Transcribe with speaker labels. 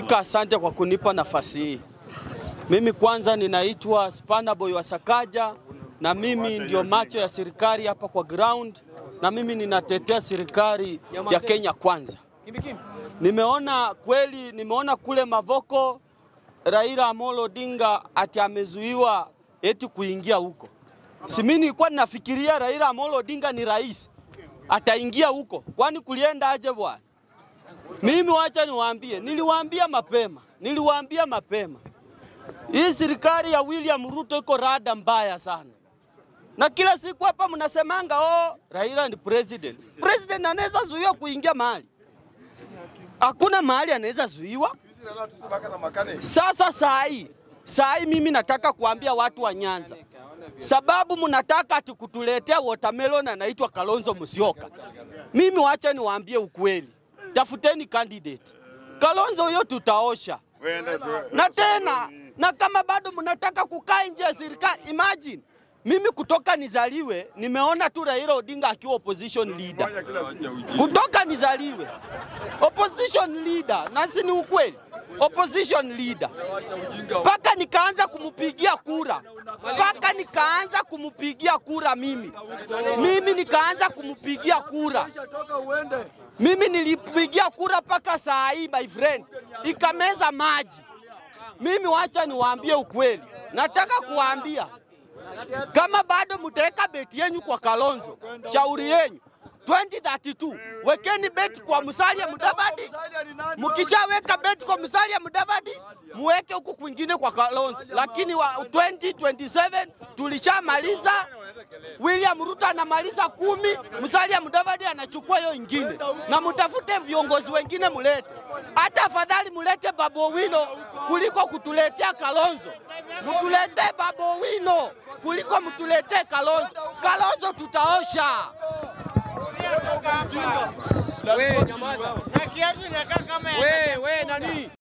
Speaker 1: Asante kwa kunipa nafasi hii. Mimi kwanza ninaitwa Spana Boy wa Sakaja na mimi ndio macho ya serikali hapa kwa ground, na mimi ninatetea serikali ya Kenya kwanza. Nimeona kweli, nimeona kule Mavoko Raila Amolo Odinga ati amezuiwa eti kuingia huko. Si mimi nilikuwa ninafikiria Raila Amolo Odinga ni rais ataingia huko, kwani kulienda aje bwana? Mimi wacha niwaambie, niliwaambia mapema, niliwaambia mapema, hii serikali ya William Ruto iko rada mbaya sana, na kila siku hapa mnasemanga oh, Raila ni president. President anaweza zuiwa kuingia mahali? Hakuna mahali anaweza zuiwa. Sasa saa hii saa hii mimi nataka kuambia watu wa Nyanza, sababu mnataka ati kutuletea watermelon anaitwa Kalonzo Musyoka. Mimi wacha niwaambie ukweli, tafuteni candidate Kalonzo huyo tutaosha na tena, na kama bado mnataka kukaa nje ya serikali, imagine mimi kutoka nizaliwe nimeona tu Raila Odinga akiwa opposition leader, kutoka nizaliwe opposition leader, na si ni ukweli opposition leader mpaka nikaanza kumpigia kura, mpaka nikaanza kumpigia kura mimi, mimi nikaanza kumpigia kura mimi nilipigia kura mpaka saa hii my friend, ikameza maji. Mimi wacha niwaambie ukweli, nataka kuwaambia kama bado mtaweka beti yenyu kwa Kalonzo, shauri yenyu 2032 wekeni beti kwa Musalia Mudavadi. Mkishaweka beti kwa Musalia Mudavadi, muweke huku kwingine kwa Kalonzo, lakini wa 2027 tulishamaliza. William Ruto anamaliza kumi, Musalia Mudavadi anachukua hiyo ingine, na mtafute viongozi wengine mulete. Hata afadhali mulete Babu Owino kuliko kutuletea Kalonzo. Mtuletee Babu Owino kuliko mtuletee Kalonzo. Kalonzo tutaosha.
Speaker 2: We, nyamaza. We, we, nani?